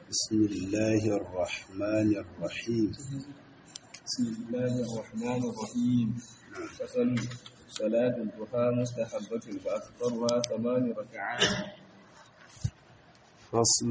بسم الله الرحمن الرحيم بسم الله الرحمن الرحيم فصل صلاة الضحى مستحبة فأكثرها ثمان ركعات فصل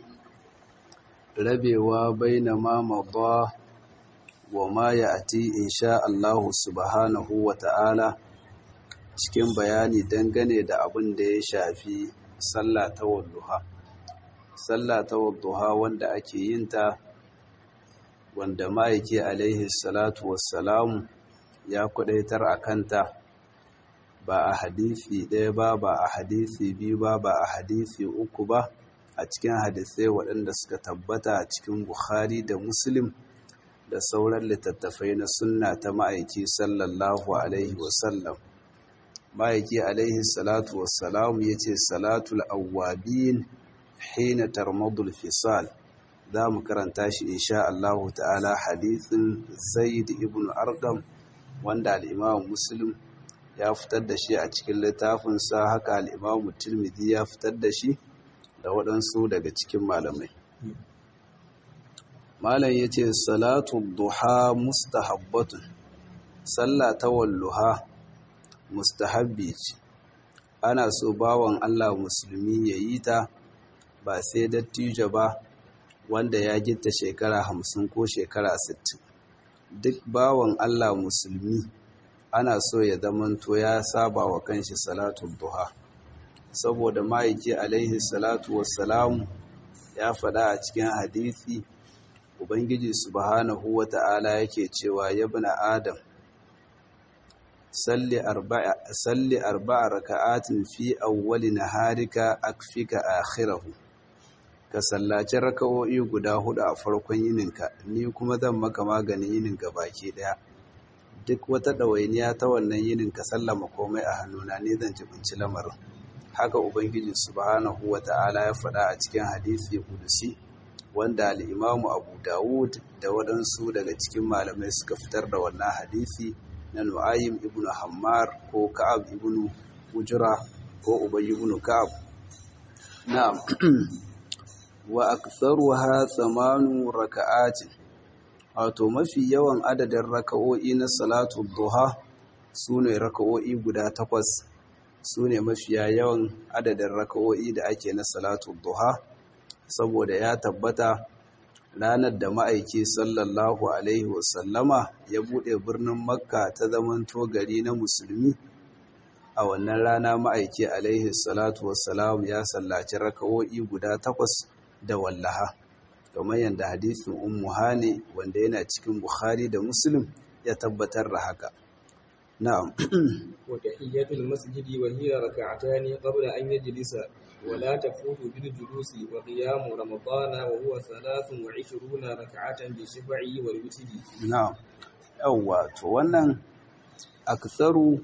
rabewa baina ma madha wa ma ya'ti insha Allah subhanahu wa ta'ala cikin bayani dangane da abin da ya shafi sallah ta wadduha sallah ta wadduha wanda ake yin ta wanda ma'aiki alaihi salatu wassalamu ya kudaitar a kanta ba a hadisi ɗaya ba ba a hadisi biyu ba ba a hadisi uku ba a cikin hadisai waɗanda suka tabbata a cikin Bukhari da Muslim da sauran littattafai na sunna ta ma'aiki sallallahu alaihi wasallam. Ma'aiki alaihi salatu wassalam ya ce salatul awwabin hina tarmadul fisal za mu karanta shi insha Allah ta'ala hadisin Zaid ibn Arqam wanda al-Imam Muslim ya fitar da shi a cikin littafinsa haka al-Imam Tirmidhi ya fitar da shi da waɗansu daga cikin malamai. Malam ya ce, Salatu duha mustahabbatun, Sallah ta walluha mustahabbi ce, ana so bawan Allah musulmi ya yi ta ba sai dattijo ba wanda ya gita shekara hamsin ko shekara sittin. Duk bawan Allah musulmi ana so ya zamanto ya saba wa kanshi salatu duha. saboda ma'aiki alaihi salatu wassalamu ya faɗa a cikin hadisi ubangiji subhanahu wata'ala yake cewa ya bina adam salli arba'a salli arba'a raka'atin fi awwali naharika akfika akhirahu ka sallaci raka'o'i guda hudu a farkon yininka ni kuma zan maka maganin yininka baki daya duk wata ɗawainiya ta wannan yinin ka sallama komai a hannuna ne zan jibinci lamarin haka ubangiji subhanahu wata'ala ya faɗa a cikin hadisi kudusi wanda al'imamu abu dawud da waɗansu daga cikin malamai suka fitar da wannan hadisi na nu'ayim ibn hammar ko ka'ab ibn ujra ko ubay ibn ka'ab na'am wa aktharuha thamanu raka'atin wato mafi yawan adadin raka'o'i na salatu duha sune raka'o'i guda takwas su ne mafiya yawan adadin raka'o'i da ake na salatu duha saboda ya tabbata ranar da ma'aiki sallallahu alaihi wasallama ya buɗe birnin makka ta zaman gari na musulmi a wannan rana ma'aiki alaihi salatu wasalam ya sallaci raka'o'i guda takwas da wallaha kamar yadda hadisin ummu hani wanda yana cikin bukhari da muslim ya tabbatar da haka نعم وتحية المسجد وهي ركعتان قبل أن يجلس ولا تفوت بالجلوس وقيام رمضان وهو ثلاث وعشرون ركعة بالشفع والوتر نعم أوى wannan aksaru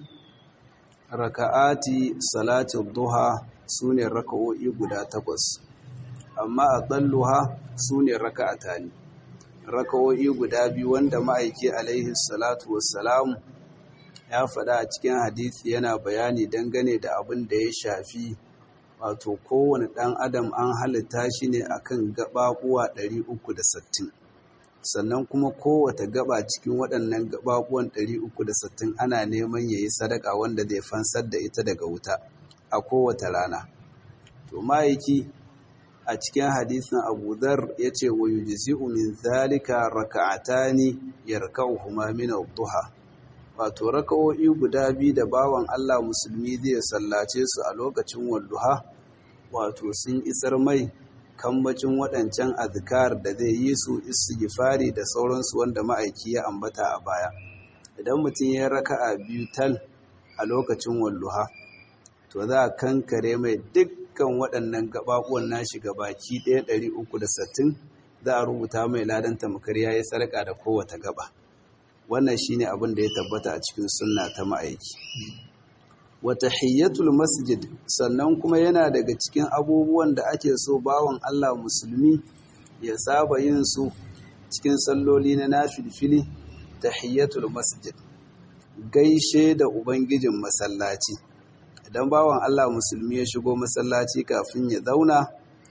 raka'ati salati duha sune raka'o'i guda takwas amma aqalluha sune raka'atani raka'o'i guda biyu wanda ma'aiki alaihi salatu wassalamu ya faɗa a cikin hadisi yana bayani dangane da abin da ya shafi wato kowane ɗan adam an halitta shi ne akan gaɓaɓuwa 360 sannan kuma kowace gaba cikin waɗannan gaɓaɓuwan 360 ana neman ya yi sadaka wanda zai fansar da ita daga wuta a kowace rana to ma'aiki a cikin hadisin abu dhar ya ce wa yujzi'u min zalika raka'atani yarka'uhuma min ad-duha wato raka'o'i guda biyu da bawan Allah musulmi zai sallace su a lokacin walduha wato sun isar mai kambacin waɗancan azkar da zai yi su istighfari da sauransu wanda ma'aiki ya ambata a baya idan mutum ya raka'a biyu tal a lokacin walduha to za a kankare mai dukkan waɗannan gabaɓuwan nashi baki ɗaya ɗari uku da sittin za a rubuta mai ladan tamkar ya yi sarƙa da kowace gaba wannan shine abin da ya tabbata a cikin sunna ta ma'aiki wa tahiyyatul masjid sannan kuma yana daga cikin abubuwan da ake so bawan Allah musulmi ya saba yin su cikin salloli na nafilfili tahiyyatul masjid gaishe da ubangijin masallaci idan bawan Allah musulmi ya shigo masallaci kafin ya zauna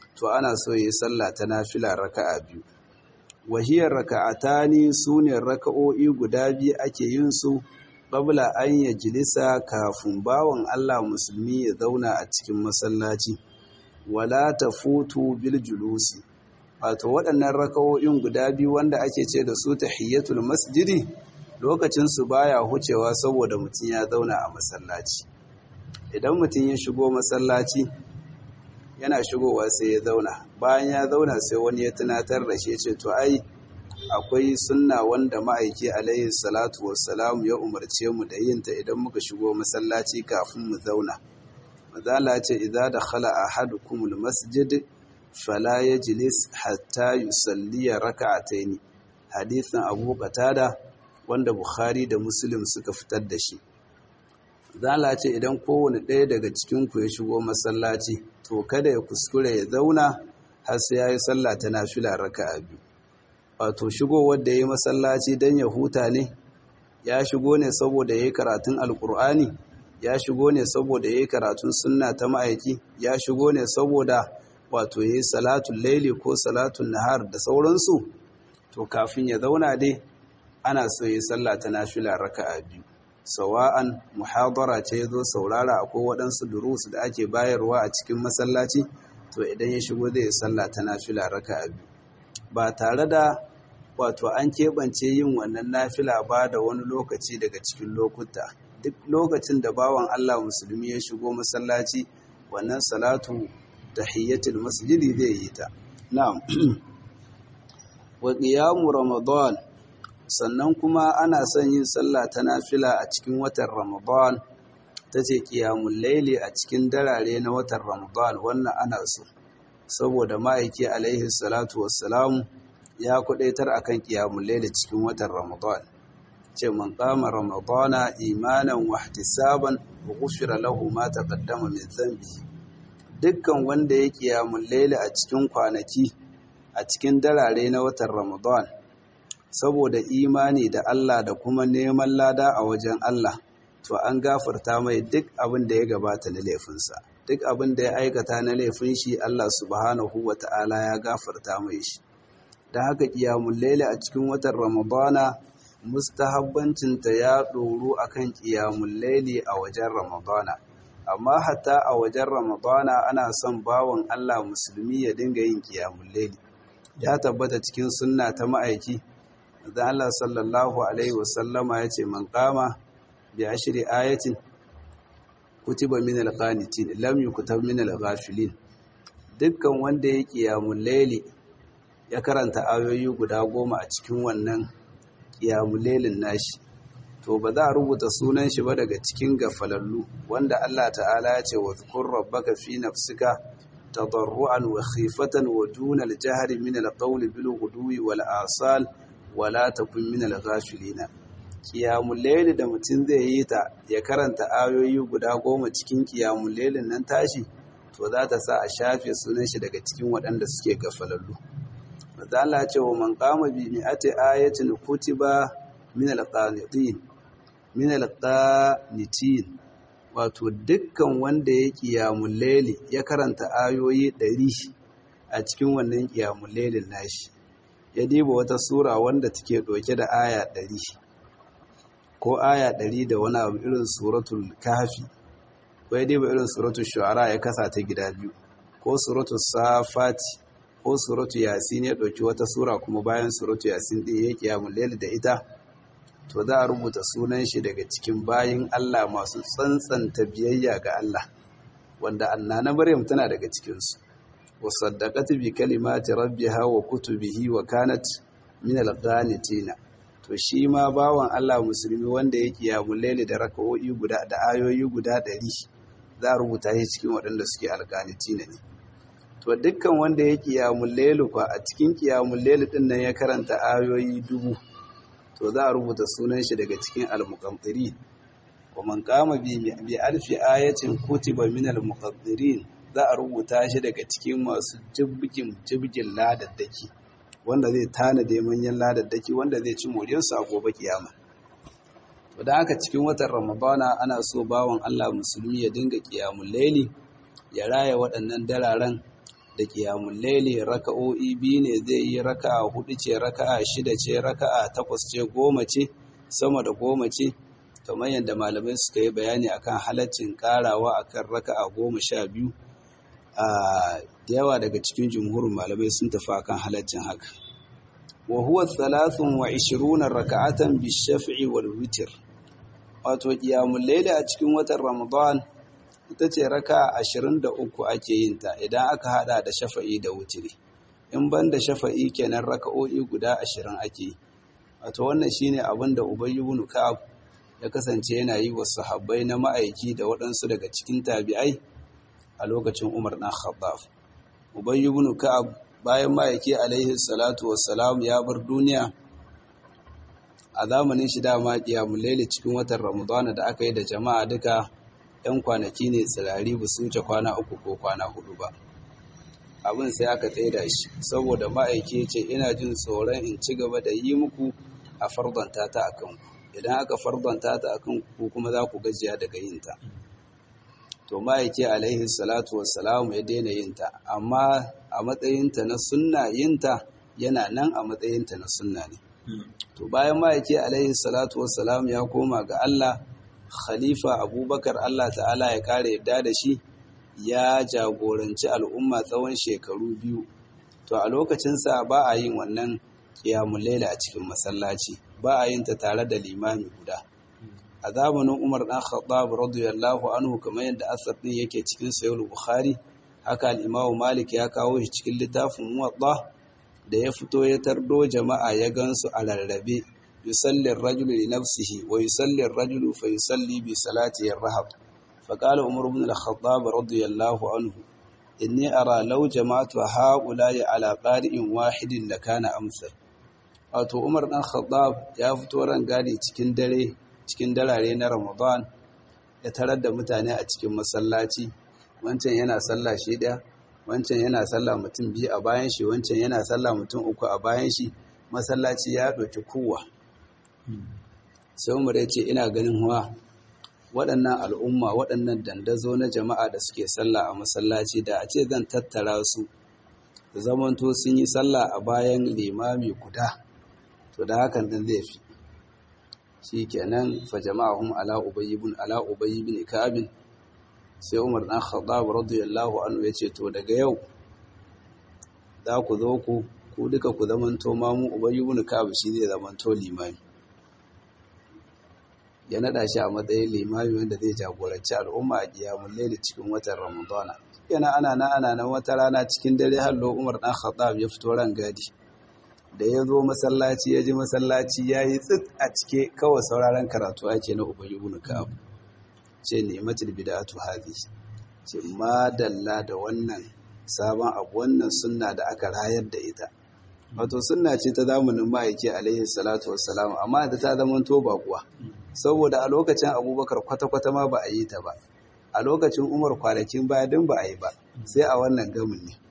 to ana so yi sallah ta nafila raka'a biyu wahiyar raka'atani sune raka'o'i guda biyu ake yin su qabla an yajlisa kafin bawan Allah musulmi ya zauna a cikin masallaci wala tafutu bil julusi wato waɗannan raka'o'in guda biyu wanda ake ce da su tahiyatul masjidi lokacin su baya hucewa saboda mutum ya zauna a masallaci idan mutum ya shigo masallaci yana shigowa sai ya zauna bayan ya zauna sai wani ya tunatar da shi ce to ai akwai sunna wanda ma'aiki alaihi salatu wassalam ya umarce mu da yin ta idan muka shigo masallaci kafin mu zauna mazala ce idza dakhala ahadukum almasjid fala yajlis hatta yusalli rak'atayn hadithan abu qatada wanda bukhari da muslim suka fitar da shi zala ce idan kowane ɗaya daga cikinku ya shigo masallaci to kada ya kuskure ya zauna har sai ya yi sallah ta nafila raka'a biyu wato shigo wanda ya yi masallaci don ya huta ne ya shigo ne saboda ya yi karatun alkur'ani ya shigo ne saboda ya yi karatun sunna ta ma'aiki ya shigo ne saboda wato ya yi salatun laili ko salatun nahar da sauransu to kafin ya zauna dai ana so ya yi sallah ta nafila raka'a biyu sawa'an muhadara ce zo saurara akwai waɗansu durus da ake bayarwa a cikin masallaci to idan ya shigo zai sallah ta nafila raka'a biyu ba tare da wato an keɓance yin wannan nafila ba da wani lokaci daga cikin lokuta duk lokacin da bawan Allah musulmi ya shigo masallaci wannan salatu tahiyyatul masjidi zai yi ta na'am wa qiyamu ramadan sannan kuma ana son yin sallah ta nafila a cikin watan Ramadan ta ce ƙiyamun laili a cikin darare na watan Ramadan wannan ana so saboda ma'aiki alaihi salatu wassalamu ya kudaitar akan ƙiyamun laili cikin watan Ramadan ce man qama ramadana imanan wa ihtisaban wa ghufira lahu ma taqaddama min dhanbi dukkan wanda ya ƙiyamun laili a cikin kwanaki a cikin darare na watan Ramadan saboda imani da Allah da kuma neman lada a wajen Allah to an gafarta mai duk abin da ya gabata na laifinsa duk abin da ya aikata na laifin shi Allah subhanahu wata'ala ya gafarta mai shi da haka qiyamul layli a cikin watan ramadana mustahabbancinta ya ɗoru akan qiyamul layli a wajen ramadana amma hatta a wajen ramadana ana son bawan Allah musulmi ya dinga yin qiyamul layli ya tabbata cikin sunna ta ma'aiki da Allah sallallahu Alaihi wasallama ya ce man kama bi ashiri ayatin kutiba min alqanitin lam yukutab min alghafilin dukkan wanda ya qiyamul layli ya karanta ayoyi guda goma a cikin wannan qiyamul laylin nashi to ba za a rubuta sunan shi ba daga cikin gafalallu wanda Allah ta'ala ya ce wa zkur rabbaka fi nafsika tadarruan wa khifatan wa duna al-jahri min al-qawli bil ghudwi wal asal wala takun min al-ghafilina qiyamul layli da mutum zai yi ta ya karanta ayoyi guda goma cikin qiyamul laylin nan tashi to za ta sa a shafe sunan shi daga cikin waɗanda suke gafalallu manzo Allah ce wa man qama bi mi'ati ayatin kutiba min al-qanitin min al-qanitin wato dukkan wanda ya qiyamul layli ya karanta ayoyi 100 a cikin wannan qiyamul laylin nashi ya diba wata sura wanda take ɗauke da aya ɗari ko aya ɗari da wani abu irin suratul kafi ko ya diba irin suratul shu'ara ya kasa ta gida biyu ko suratul safati ko suratul yasin ya ɗauki wata sura kuma bayan suratul yasin ɗin ya kiyamun laili da ita to za a rubuta sunan shi daga cikin bayin Allah masu tsantsanta biyayya ga Allah wanda annana Maryam tana daga cikinsu وصدقت بكلمات ربها وكتبه وكانت من القانتين to shi ma bawan Allah musulmi wanda yake ya mulaili da raka'o'i guda da ayoyi guda ɗari za a rubuta shi cikin waɗanda suke alƙanitina ne to dukkan wanda yake ya mulaili kwa a cikin kiyamun laili din nan ya karanta ayoyi dubu to za a rubuta sunan shi daga cikin al-muqaddirin wa man qama bi bi alfi ayatin kutiba min al-muqaddirin za a rubuta shi daga cikin masu jibgin jibgin ladaddaki wanda zai tanade manyan ladaddaki wanda zai ci moriyarsu a gobe kiyama to da haka cikin watan ramadana ana so bawan Allah musulmi ya dinga kiyamun laili ya raya waɗannan dararen da kiyamun laili raka'o'i biyu ne zai yi raka'a hudu ce raka'a shida ce raka'a takwas ce goma ce sama da goma ce kamar yadda malamai suka yi bayani akan halaccin karawa akan raka'a goma sha biyu a da yawa daga cikin jumhurin malamai sun tafi akan halaccin haka wa huwa thalathun wa ishiruna raka'atan bi shaf'i wal witr wato qiyamul layli a cikin watan ramadan ita ce raka 23 ake yin ta idan aka hada da shafa'i da wutiri in ban da shafa'i kenan raka'o'i guda 20 ake yi wato wannan shine abin da ubay ibn ka'ab ya kasance yana yi wa sahabbai na ma'aiki da waɗansu daga cikin tabi'ai a lokacin Umar ɗan Khattab. Ubay ibn Ka'ab bayan ma'aiki alaihi salatu wassalam ya bar duniya a zamanin shi dama qiyamul layli cikin watan Ramadan da aka yi da jama'a duka ɗan kwanaki ne tsirari ba su wuce kwana uku ko kwana hudu ba. Abin sai aka tsaida shi saboda ma'aiki ce ina jin tsoron in ci gaba da yi muku a fardanta ta akan ku. Idan aka fardanta ta akan ku kuma za ku gajiya daga yin ta. to ma'aiki alaihi salatu wassalamu ya daina yinta amma a matsayinta na sunna yinta yana nan a matsayinta na sunna ne to bayan ma'aiki alaihi salatu wassalamu ya koma ga Allah khalifa abubakar Allah ta'ala ya kare yadda da shi ya jagoranci al'umma tsawon shekaru biyu to a lokacinsa ba a yin wannan ƙiyamun laila a cikin masallaci ba a yin ta tare da limami guda a zamanin Umar ɗan Khattab radiyallahu anhu kamar yadda asar ɗin yake cikin Sahih Bukhari haka al-Imam Malik ya kawo shi cikin littafin Muwatta da ya fito ya tardo jama'a ya gansu a rarrabe yusalli ar-rajulu li nafsihi wa yusalli ar-rajulu fa yusalli bi salati ar-rahab fa qala Umar ibn al-Khattab radiyallahu anhu inni ara law jama'tu ha'ula'i ala qari'in wahidin lakana amsal wato Umar ɗan Khattab ya fito ran gadi cikin dare cikin darare na Ramadan ya tarar da mutane a cikin masallaci wancan yana sallah shi ɗaya wancan yana sallah mutum biyu a bayan shi wancan yana sallah mutum uku a bayan shi masallaci ya ɗauki kowa sai umar ya ce ina ganin huwa waɗannan al'umma waɗannan dandazo na jama'a da suke sallah a masallaci da a ce zan tattara su da zamanto sun yi sallah a bayan limami guda to da hakan din zai fi shi kenan fa jama'ahum ala ubayy ibn ala ubayy ibn ka'ab sai Umar dan Khattab radiyallahu anhu yace to daga yau za ku zo ku ku duka ku zamanto mamu ubayy ibn ka'ab shi zai zamanto limami ya nada shi a matsayin limami wanda zai jagoranci al'umma a qiyamul layl cikin watan Ramadana yana ana na ana nan wata rana cikin dare hallo Umar dan Khattab ya fito ran gadi da ya zo masallaci ya ji masallaci ya yi tsit a cike kawai sauraron karatu ake na ubayi ibn ka'ab ce ne matul bid'atu hadhi ce madalla da wannan sabon abu wannan sunna da aka rayar da ita wato sunna ce ta zamanin ma'aiki alaihi salatu wassalam amma da ta zama to kuwa saboda a lokacin abubakar kwata-kwata ma ba a yi ta ba a lokacin umar kwanakin baya din ba a yi ba sai a wannan gamin ne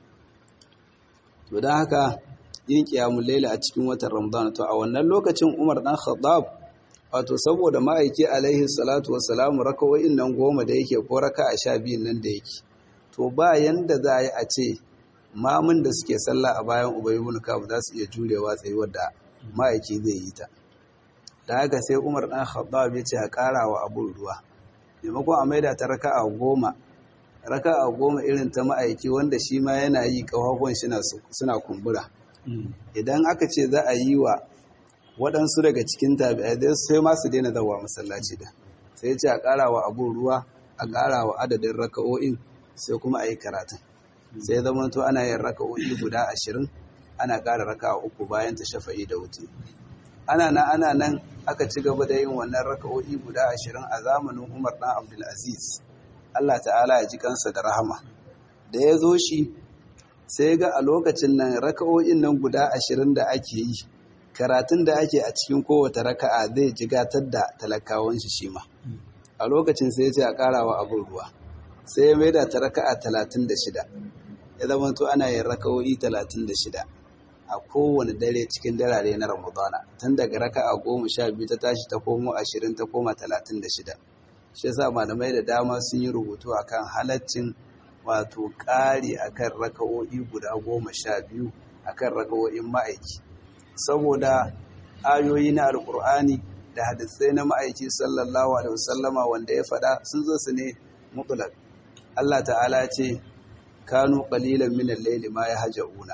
to don haka yin kiyamun laila a cikin watan Ramadan to a wannan lokacin Umar dan Khattab wato saboda ma'aiki alaihi salatu wassalamu rakawoyin nan goma da yake ko raka a sha biyun nan da yake to ba yanda za a yi a ce mamun da suke sallah a bayan Ubay ibn Ka'ab za su iya jurewa tsayuwar da ma'aiki zai yi ta da haka sai Umar dan Khattab ya ce a ƙara wa abun ruwa maimakon a maida ta raka'a goma raka'a goma irin ta ma'aiki wanda shi ma yana yi ƙafafuwan suna kumbura idan aka ce za a yi wa waɗansu daga cikin tabi'ai dai sai ma su daina zawa masallaci da sai ce a ƙara wa abun ruwa a ƙara wa adadin raka'o'in sai kuma a yi karatun sai zama to ana yin raka'o'i guda ashirin ana ƙara raka'a uku bayan ta shafa'i da wuce ana nan ana nan aka ci gaba da yin wannan raka'o'i guda ashirin a zamanin umar ɗan abdulaziz allah ta'ala ya ji kansa da rahama da ya zo shi sai ga a lokacin nan raka'o'in nan guda ashirin da ake yi karatun da ake a cikin kowace raka'a zai jigatar da talakawan shi shi ma a lokacin sai ce a karawa abin ruwa sai ya maida ta raka'a talatin da shida ya zama to ana yin raka'o'i talatin da shida a kowane dare cikin darare na ramadana tun daga raka'a goma sha biyu ta tashi ta komo ashirin ta koma talatin da shida shi yasa malamai da dama sun yi rubutu akan halaccin wato ƙari akan raka'o'i guda goma sha biyu akan raka'o'in ma'aiki saboda ayoyi na alkur'ani da hadisai na ma'aiki sallallahu alaihi wasallama wanda ya faɗa sun zo su ne mutlaq Allah ta'ala ce kanu qalilan min al-layli ma yahja'una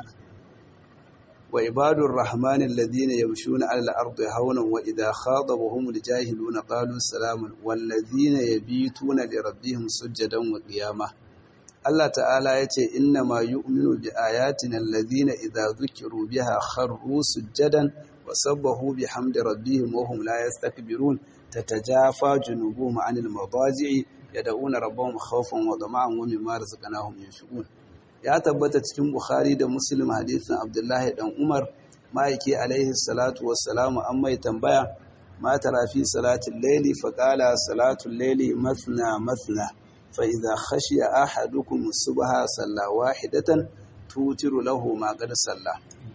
wa ibadur rahmanil ladina yamshuna 'ala al-ardi hawnan wa idha khadabahum al-jahiluna qalu salaman wal ladina yabituna li rabbihim sujadan wa qiyamah Allah ta'ala ya ce inna ma yu'minu bi ayatina alladhina idza dhukiru biha kharru sujadan wa sabbahu bihamdi rabbihim wa hum la yastakbirun tatajafa junubuhum 'anil madaji'i yad'una rabbahum khawfan wa tama'an wa mimma razaqnahum yunfiqun ya tabbata cikin Bukhari da Muslim hadisin Abdullahi dan Umar ma'aiki alaihi salatu wassalamu an mai tambaya ma tara fi salatil layli fa qala salatul layli mathna mathna فإذا خشي أحدكم الصبح صلى واحدة توتر له ما قد صلى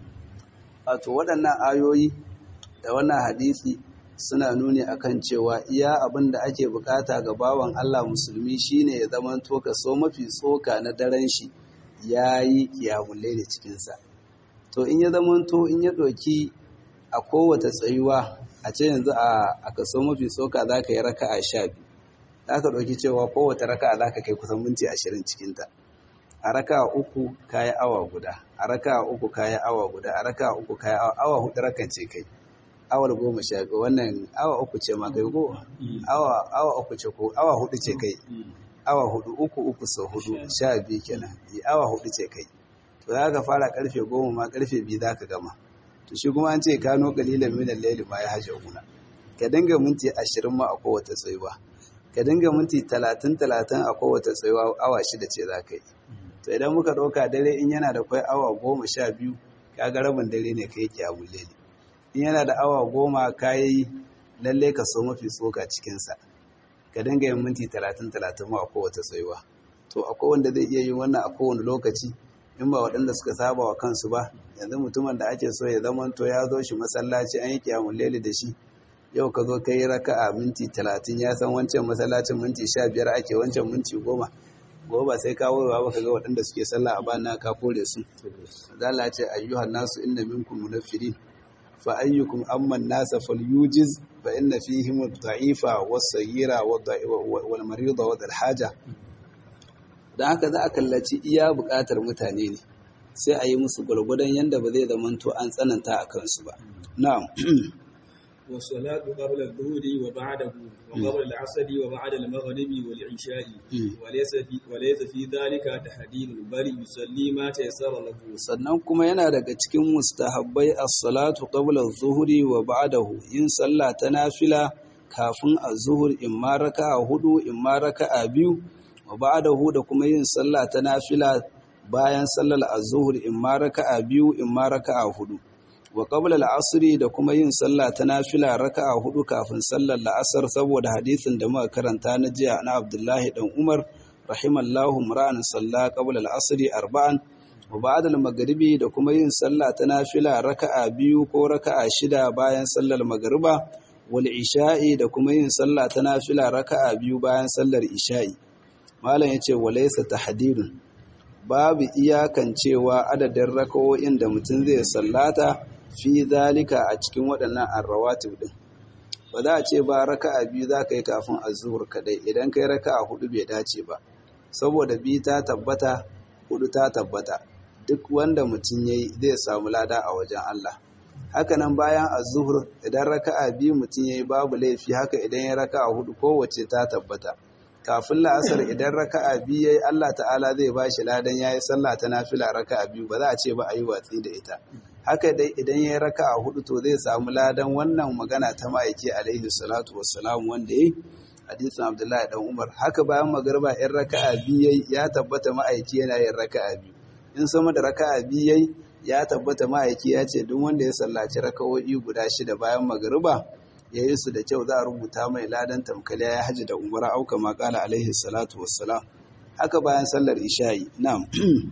wato waɗannan ayoyi da wannan hadisi suna nuni akan cewa iya abin da ake bukata ga bawan Allah musulmi shine ya zama to kaso mafi tsoka na daren shi yayi kiyamulle da cikin sa to in ya zama to in ya doki a kowace tsayuwa a ce yanzu a kaso mafi tsoka zaka yi raka'a 12 za ka ɗauki cewa kowace raka'a za ka kai kusan minti ashirin cikinta a raka'a uku kayi awa guda a raka'a uku kayi awa guda a raka'a uku kayi awa awa hudu rakan ce kai awar goma sha biyu wannan awa uku ce ma kai ko awa awa uku ce ko awa hudu ce kai awa hudu uku uku sau hudu sha biyu kenan yi awa hudu ce kai to za ka fara karfe goma ma karfe biyu za ka gama to shi kuma an ce kano kalilan minan laili ma ya hashe guna ka dinga minti ashirin ma a kowace tsayuwa ka dinga minti talatin talatin a kowace tsayuwa awa shida ce za ka yi to idan muka ɗauka dare in yana da kwai awa goma sha biyu ka ga rabin dare ne ka yi kyamun lele in yana da awa goma ka yi lalle ka so mafi tsoka cikinsa ka dinga yin minti talatin talatin ma a kowace tsayuwa to akwai wanda zai iya yin wannan a kowane lokaci in ba waɗanda suka saba wa kansu ba yanzu mutumin da ake so ya zama to ya zo shi masallaci an yi kyamun lele da shi yau ka zo ka yi raka a minti talatin ya san wancan masallacin minti sha biyar ake wancan minti goma goma sai ka wurwa ba ka ga waɗanda suke sallah a bana ka kore su zala ce ayyuhan nasu inna minkum munaffirin fa ayyukum amman nasa falyujiz fa inna fihim ad-da'ifa was-saghira wal marida wa haja dan haka za a kallaci iya buƙatar mutane ne sai a yi musu gwargwadon yanda ba zai zamanto an tsananta a kansu ba na'am والصلاة قبل الظهر وبعده وقبل العصر وبعد المغرب والعشاء وليس في وليس في ذلك تحديد بل يصلي ما تيسر له sannan kuma yana daga cikin mustahabbai as-salatu qabla adh-dhuhri wa ba'dahu yin sallah ta nafila kafin az-zuhr in ma raka'a hudu in ma raka'a biyu wa ba'dahu da kuma yin sallah ta nafila bayan sallar az-zuhr in ma raka'a biyu in ma raka'a hudu wa qabla al-asr da kuma yin sallah ta nafila raka'a hudu kafin sallar la'asar saboda hadisin da muka karanta na jiya na Abdullahi dan Umar rahimallahu mura'an salla qabla al-asr arba'an wa ba'da al-maghribi da kuma yin sallah ta nafila raka'a biyu ko raka'a shida bayan sallar magriba wal isha'i da kuma yin sallah ta nafila raka'a biyu bayan sallar isha'i malam yace walaysa tahdidun babu iyakancewa adadin raka'o'in da mutum zai sallata fi zalika a cikin waɗannan arrawatib din ba za a ce ba raka'a biyu za ka yi kafin azuhur kadai idan kai raka'a hudu bai dace ba saboda biyu ta tabbata hudu ta tabbata duk wanda mutum yayi zai samu lada a wajen Allah hakanan bayan azuhur idan raka'a biyu mutum yayi babu laifi haka idan ya raka'a hudu kowace ta tabbata kafin la'asar idan raka'a biyu yayi Allah ta'ala zai ba shi ladan yayi sallah ta nafila raka'a biyu ba za a ce ba a yi watsi da ita haka dai idan yayi raka'a hudu to zai samu ladan wannan magana ta ma'aiki alaihi salatu wassalam wanda yayi hadisin Abdullahi dan Umar haka bayan magriba in raka'a biyu yayi ya tabbata ma'aiki yana yin raka'a biyu in sama da raka'a biyu yayi ya tabbata ma'aiki ya ce duk wanda ya sallaci raka'o'i guda shida bayan magriba ya yi su da kyau za a rubuta mai ladan tamkali ya haji da umara auka makala alaihi salatu wassalam haka bayan sallar isha'i na'am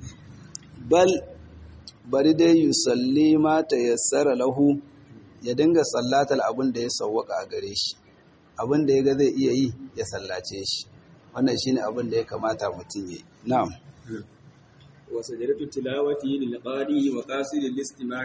bal bari dai yusalli ma tayassara lahu ya dinga sallatar abin da ya sawwaka a gare shi abin da ya ga zai iya yi ya sallace shi wannan shine abin da ya kamata mutum yi na'am وسجدة التلاوة للقارئ وقاصد الاستماع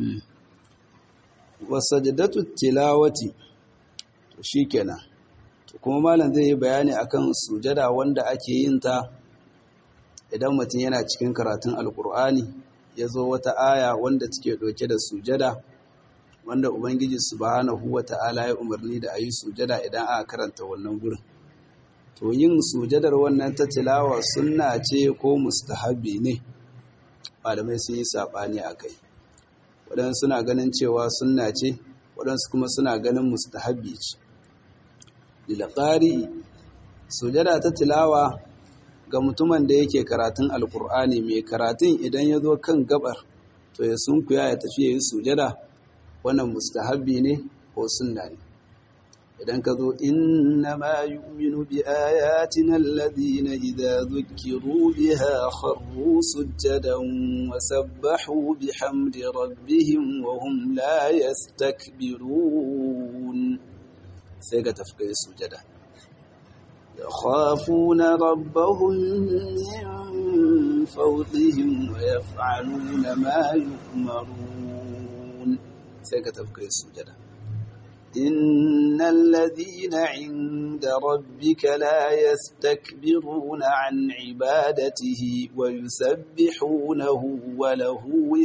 وسجدة التلاوة shikenan kuma malam zai yi bayani akan sujada wanda ake yin ta idan mutum yana cikin karatun alkur'ani ya zo wata aya wanda take ɗauke da sujada wanda ubangiji subhanahu wa ta'ala ya umarni da a yi sujada idan aka karanta wannan gurin to yin sujadar wannan ta tilawa sunna ce ko mustahabi ne malamai sun yi saɓani a kai waɗansu suna ganin cewa sunna ce waɗansu kuma suna ganin mustahabi ce lilqari sujada ta tilawa ga mutumin da yake karatun alkur'ani mai karatun idan ya zo kan gabar to ya sunkuya ya tafi ya yi sujada wannan mustahabbi ne ko sunna ne idan ka zo inna ma yu'minu bi ayatina alladhina idza dhukiru biha kharru sujadan wa sabbahu bihamdi rabbihim wa hum la yastakbirun sai ka tafi kai sujada يخافون ربهم من فوقهم ويفعلون ما يؤمرون سيكتب كي السجدة إن الذين عند ربك لا يستكبرون عن عبادته ويسبحونه وله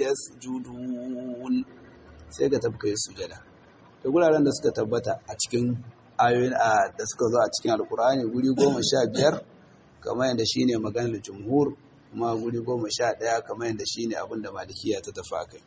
يسجدون سيكتب كي السجدة تقول على أن تثبت أتكن ayoyin da suka zo a cikin alkur'ani guri goma sha biyar kamar yadda shi ne maganar jumhur kuma guri goma sha ɗaya kamar yadda shi ne abinda malikiya ta tafa kai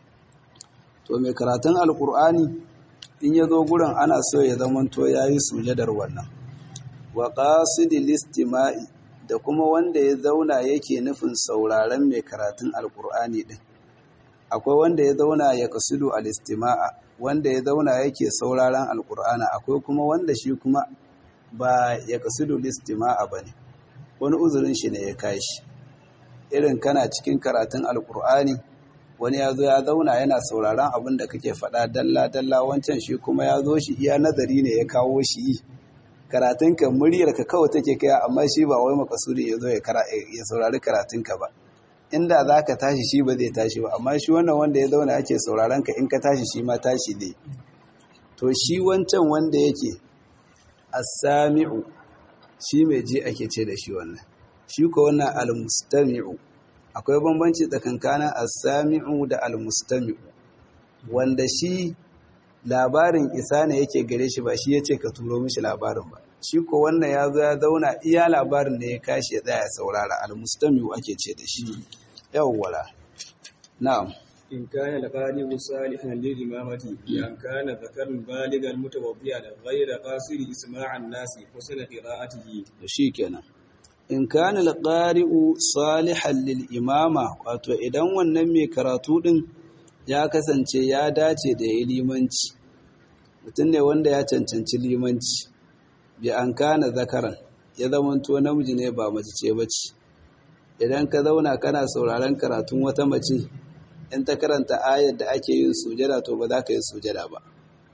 to mai karatun alkur'ani in ya zo gurin ana so ya zamanto ya yi sujadar wannan wa qasidil istima'i da kuma wanda ya zauna yake nufin sauraron mai karatun alkur'ani din akwai wanda ya zauna ya kasudu al-istima'a wanda ya zauna yake sauraron alkur'ana akwai kuma wanda shi kuma ba ya kasudu listima'a bane wani uzurin shi ne ya kashi irin kana cikin karatun alkur'ani wani ya zo ya zauna yana sauraron abin da kake faɗa dalla dalla wancan shi kuma ya zo shi iya nazari ne ya kawo shi yi karatunka muryarka kawai take kai amma shi ba wai makasudi ya zo ya saurari karatunka ba inda za ka tashi shi ba zai tashi ba amma shi wannan wanda ya zauna ake sauraron ka in ka tashi shi ma tashi ne to shi wancan wanda yake as-sami'u shi mai ji ake ce da shi wannan shi ko wannan al-mustami'u akwai bambanci tsakankanin as-sami'u da al-mustami'u wanda shi labarin isa ne yake gare shi ba shi yace ka turo mishi labarin ba shi ko wannan ya zo ya zauna iya labarin da ya kashi ya tsaya saurara al-mustami'u ake ce da shi yawwala na'am إن كان القارئ صالحا للإمامة بأن كان ذكر بالغا متوضئا غير قاصر إسماع الناس حسن قراءته shikenan in kana al-qari'u salihan lil imama wato idan wannan mai karatu din ya kasance ya dace da ya limanci mutum ne wanda ya cancanci limanci bi an kana zakaran ya zamanto namiji ne ba mace ce bace idan ka zauna kana sauraron karatun wata mace in ta karanta ayar da ake yin sujada to ba za ka yi sujada ba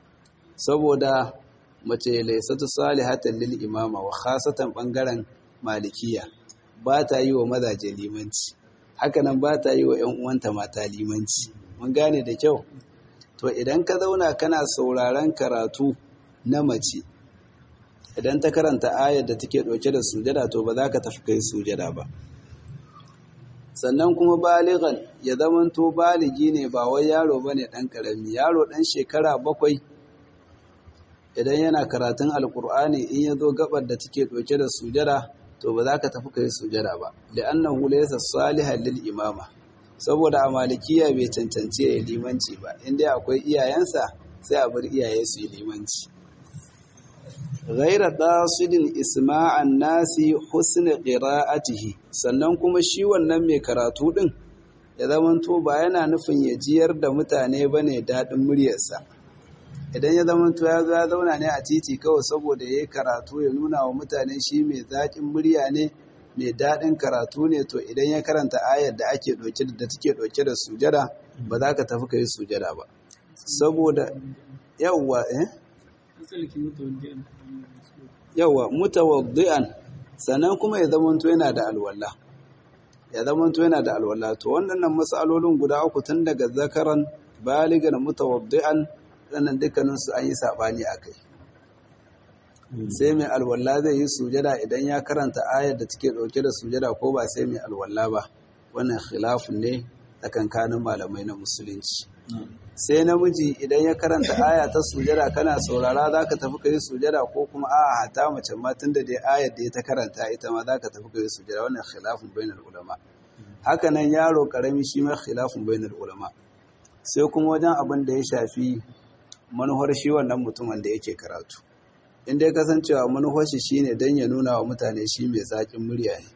saboda mace laisatu salihatan lil imama wa khasatan bangaren malikiya ba ta yi wa mazaje limanci hakanan ba ta yi wa ƴan uwanta mata limanci mun gane da kyau to idan ka zauna kana sauraron karatu na mace idan ta karanta ayar da take ɗauke da sujada to ba za ka tafi kai sujada ba sannan kuma baligan ya zamanto baligi ne ba wai yaro ba ne ɗan ƙarami yaro ɗan shekara bakwai idan yana karatun alkur'ani in ya zo gabar da take ɗauke da sujada to ba za ka tafi kai sujada ba li'annahu laysa salihan lil imama saboda a malikiya bai cancanci ya limanci ba inda akwai iyayensa sai a bar iyaye su yi limanci ghaira qasidin isma'an nasi husn qira'atihi sannan kuma shi wannan mai karatu din ya zamanto ba yana nufin ya jiyar da mutane bane dadin muryarsa idan ya zamanto ya zo ya zauna ne a titi kawai saboda yayi karatu ya nuna wa mutane shi mai zaƙin murya ne mai daɗin karatu ne to idan ya karanta ayar da ake ɗauke da take ɗauke da sujada ba za ka tafi ka yi sujada ba saboda yawwa eh yawwa mutawaddi'an sannan kuma ya zamanto yana da alwala ya zama to yana da alwala to wannan matsalolin guda uku tun daga zakaran baligan mutawaddi'an sannan dukkanin su an yi sabani akai sai mai alwala zai yi sujada idan ya karanta ayar da take dauke da sujada ko ba sai mai alwala ba wannan khilafun ne tsakankanin malamai na musulunci sai namiji idan ya karanta aya ta sujada kana saurara za ka tafi ka yi sujada ko kuma a hata mace ma tun da dai ayar da ya ta karanta ita ma za ka tafi ka yi sujada wannan khilafun bainar ulama haka nan yaro karami shi ma khilafun bainar ulama sai kuma wajen abin da ya shafi manuhar shi wannan mutumin da yake karatu in dai kasancewa manuhar shi shine dan ya nuna wa mutane shi mai zaƙin murya ne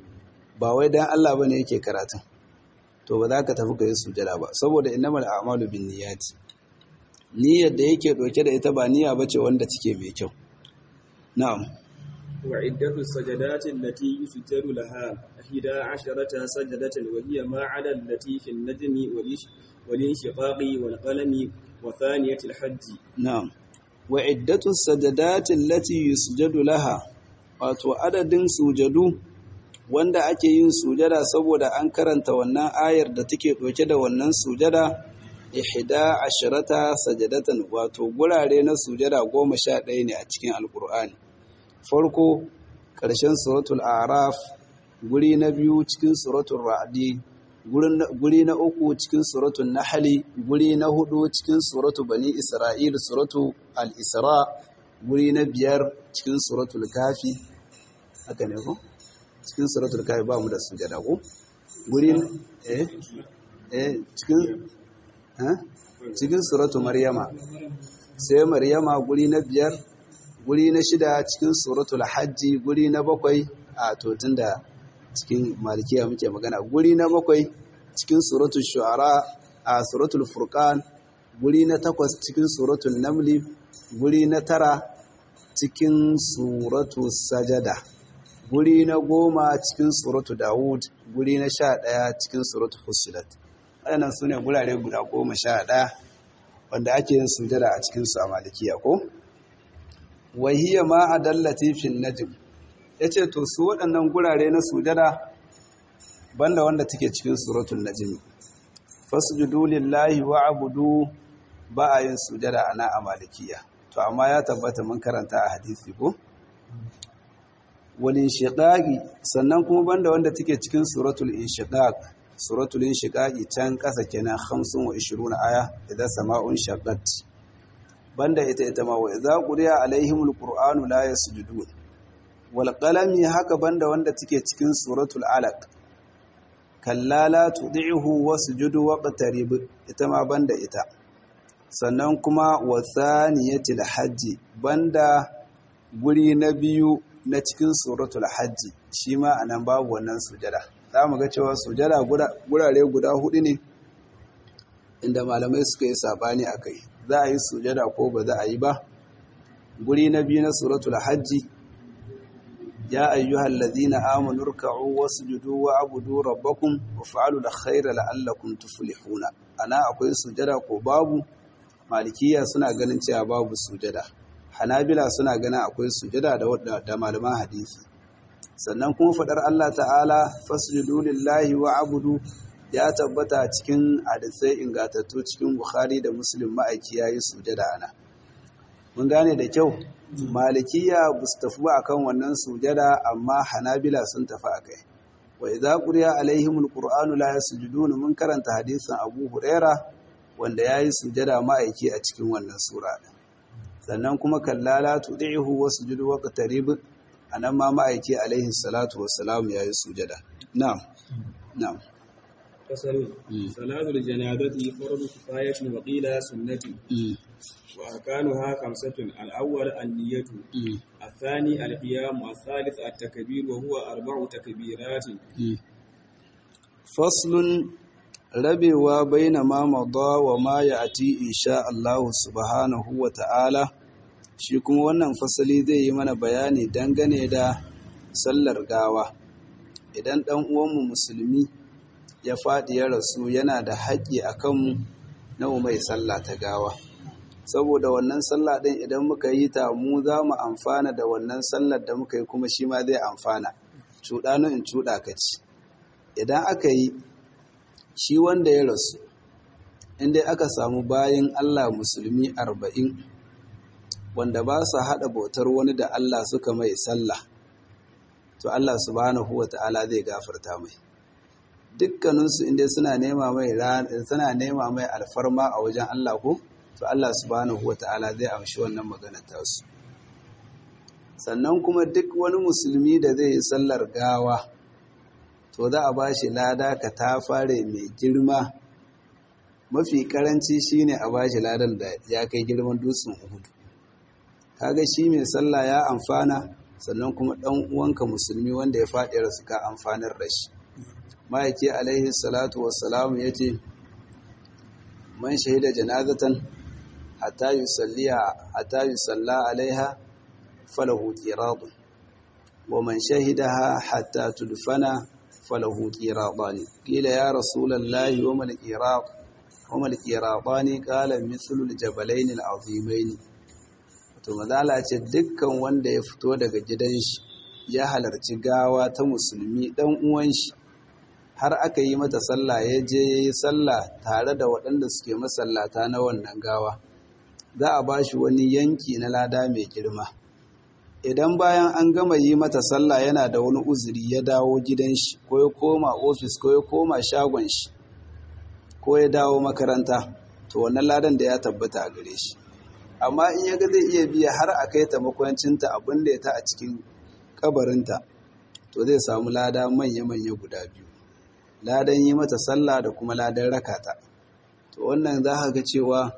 ba wai dan Allah bane yake karatun to ba za ka tafi ka yi sujada ba saboda innamal a'malu bin niyyati niyyar da yake doke da ita ba niyya bace wanda take mai kyau na'am wa iddatu sajadati allati yusjadu laha ihda asharata sajadatan wa hiya ma 'ada allati fi an-najmi wal inshiqaqi wal qalami wa thaniyati al-hajj na'am wa iddatu sajadati allati yusjadu laha wato adadin sujadu wanda ake yin sujada saboda an karanta wannan ayar da take ɗauke da wannan sujada ihda asharata sajadatan wato gurare na sujada goma sha ɗaya ne a cikin alkur'ani farko ƙarshen suratul araf guri na biyu cikin suratul ra'di guri na uku cikin suratul nahli guri na hudu cikin suratul bani isra'il suratul al-isra guri na biyar cikin suratul kafi haka ne ko cikin suratul kafi ba mu da sujada ko guri eh eh cikin eh cikin suratul maryama sai maryama guri na biyar guri na shida cikin suratul hajji guri na bakwai a to tunda cikin malikiya muke magana guri na bakwai cikin suratul shu'ara a suratul furqan guri na takwas cikin suratul namli guri na tara cikin suratul sajada guri na goma cikin suratu Dawud, guri na sha ɗaya cikin suratu Fusilat. Waɗannan su ne gurare guda goma sha ɗaya wanda ake yin sujada a cikinsu a malikiya ko? Wahiyya ma a dallati fin najim. Ya ce, To, su waɗannan gurare na sujada banda wanda take cikin suratun najimi. Fasjudu lillahi wa abudu ba a yin sujada ana a malikiya. To, amma ya tabbata mun karanta a hadisi ko? walin shiƙaƙi sannan kuma banda wanda take cikin suratul inshiqaq suratul inshiqaqi can ƙasa kenan 25 aya idan sama'un shaqqat banda ita ita ma wa idza quriya alaihimul qur'anu la yasjudun wal qalami haka banda wanda take cikin suratul alaq kalla la tud'ihu wasjudu waqtarib ita ma banda ita sannan kuma wa thaniyatil hajji banda guri na biyu na cikin suratul hajji shi ma a nan babu wannan sujada za mu ga cewa sujada gurare guda hudu ne inda malamai suka yi sabani a kai za a yi sujada ko ba za a yi ba guri na biyu na suratul hajji ya ayyuhal ladhina amanu ruk'u wasjudu wa abudu rabbakum wa fa'alu al-khayra la'allakum tuflihuna ana akwai sujada ko babu malikiya suna ganin cewa babu sujada hanabila suna ganin akwai sujada da da malaman hadisi sannan kuma fadar Allah ta'ala fasjudu lillahi wa abudu ya tabbata cikin hadisai ingatattu cikin Bukhari da Muslim ma'aiki yayi sujada ana mun gane da kyau malikiya ba su tafi ba akan wannan sujada amma hanabila sun tafi akai wa idza quriya alaihimul qur'anu la yasjudun mun karanta hadisin Abu Huraira wanda yayi sujada ma'aiki a cikin wannan sura sannan kuma kallala tudihu wasjudu waqtarib anan ma ma'aiki alaihi salatu wassalam yayi sujada na'am na'am فصل صلاة الجنازة فرض كفاية وقيل سنة وأركانها خمسة الأول النية الثاني القيام الثالث التكبير وهو أربع تكبيرات فصل rabewa baina ma mada wa ma ya'ti insha Allah subhanahu wa ta'ala shi kuma wannan fasali zai yi mana bayani dangane da sallar gawa idan dan uwanmu musulmi ya faɗi ya rasu yana da haƙƙi a kanmu na mai sallah ta gawa saboda wannan sallah ɗin idan muka yi ta mu za mu amfana da wannan sallar da muka yi kuma shi ma zai amfana cuɗa in cuɗa ka ci idan aka yi shi wanda ya rasu inda aka samu bayan Allah musulmi arba'in wanda ba su haɗa bautar wani da Allah suka mai sallah to Allah subhanahu wa ta'ala zai gafarta mai dukkaninsu inda suna nema mai suna nema mai alfarma a wajen Allah ko to Allah subhanahu wa ta'ala zai amshi wannan maganar tasu sannan kuma duk wani musulmi da zai yi sallar gawa to za a ba shi lada ka ta fare mai girma mafi karanci shine a ba shi ladan da ya kai girman dutsen uhudu kaga shi mai sallah ya amfana sannan kuma dan uwanka musulmi wanda ya faɗi rasu ka amfanar da shi ma'aiki alaihi salatu wassalamu ya ce man shahida janazatan hatta yusalliha hatta yusalla alaiha falahu qiradun wa man shahidaha hatta tudfana falahu qiradani qila ya rasulallahi wa mal qirad wa mal qiradani qala mithlu al-jabalayn al-azimayn to mazala ce dukkan wanda ya fito daga gidan shi ya halarci gawa ta musulmi dan uwan shi har aka yi mata sallah ya je ya yi sallah tare da waɗanda suke masallata na wannan gawa za a ba shi wani yanki na lada mai girma idan bayan an gama yi mata sallah yana da wani uzuri ya dawo gidan shi ko ya koma ofis ko ya koma shagon shi ko ya dawo makaranta to wannan ladan da ya tabbata a gare shi amma in ya ga zai iya biya har a kai ta makwancinta abin da ya ta a cikin kabarinta to zai samu lada manya-manya guda biyu ladan yi mata sallah da kuma ladan rakata to wannan za ka ga cewa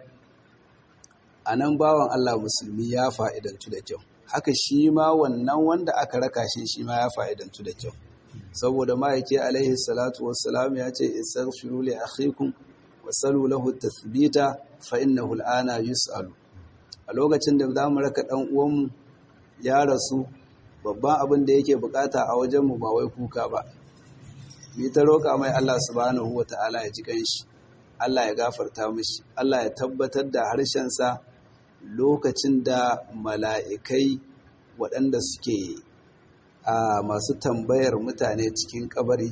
a nan bawan Allah musulmi ya fa'idantu da kyau haka shi ma wannan wanda aka raka shi shi ma ya fa'idantu da kyau saboda ma'aiki alaihi salatu wassalam ya ce istaghfiru li akhikum wasalu lahu tathbita fa innahu al'ana yus'alu a lokacin da za mu raka dan uwanmu ya rasu babban abin da yake bukata a wajenmu ba wai kuka ba ni ta roƙa mai Allah subhanahu wa ta'ala ya ji kanshi Allah ya gafarta mishi Allah ya tabbatar da harshensa lokacin da mala'ikai waɗanda suke a masu tambayar mutane cikin kabari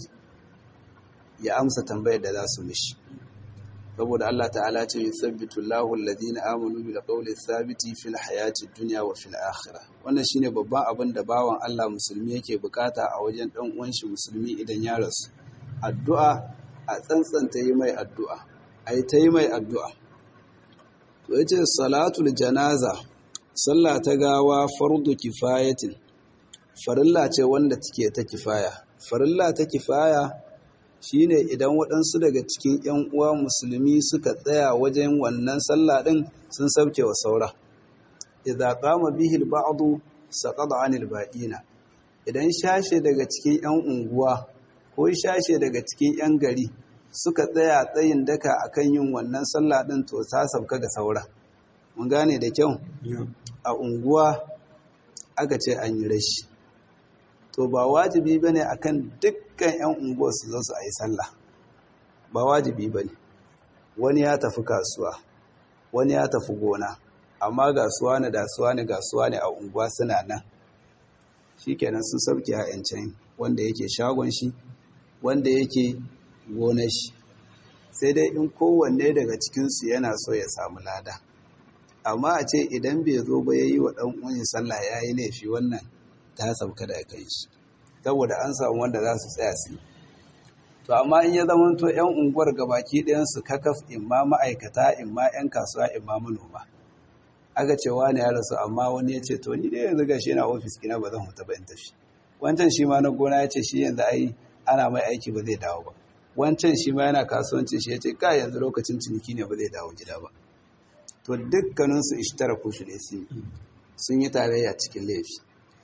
ya amsa tambayar da za su mishi saboda Allah ta'ala ce yusabbitu Allahu alladhina amanu bil qawli thabiti fil hayati dunya wa fil akhirah wannan shine babban abin da bawan Allah musulmi yake bukata a wajen dan uwan shi musulmi idan ya rasu addu'a a tsantsanta yi mai addu'a ai ta yi mai addu'a to yace salatul janaza sallah ta gawa fardu kifayatin farilla ce wanda take ta kifaya farilla ta kifaya shine idan waɗansu daga cikin 'yan uwa musulmi suka tsaya wajen wannan sallah ɗin sun sauke wa saura idza qama bihi al-ba'd saqada 'anil baqina idan shashe daga cikin 'yan unguwa ko shashe daga cikin 'yan gari suka tsaya tsayin daka akan yin wannan sallah ɗin to ta sauka ga saura mun gane da kyau a unguwa aka ce an yi rashi to ba wajibi ba ne a kan dukkan 'yan unguwar su zo su a yi sallah ba wajibi ba ne wani ya tafi kasuwa wani ya tafi gona amma gasuwa ne dasuwa ne gasuwa ne a unguwa suna nan shi kenan sun sauke ha'yancin wanda yake shagon shi wanda yake gonar shi sai dai in kowanne daga cikinsu yana so ya samu lada amma a ce idan bai zo ba ya yi wa ɗan uwan sallah ya yi laifi wannan ta sauka da kai shi saboda an samu wanda za su tsaya su to amma in ya zama to yan unguwar gabaki ɗayan su kakaf imma ma'aikata imma yan kasuwa imma manoma aka ce wani ya rasu amma wani ya ce to ni dai yanzu gashi na ofis ina ba zan huta ba in tafi wancan shi ma na gona ya ce shi yanzu ai ana mai aiki ba zai dawo ba wancan shi ma yana kasuwanci shi ya ce ka yanzu lokacin ciniki ne ba zai dawo gida ba to dukkaninsu ishtaraku shi ne sun yi tarayya cikin laifi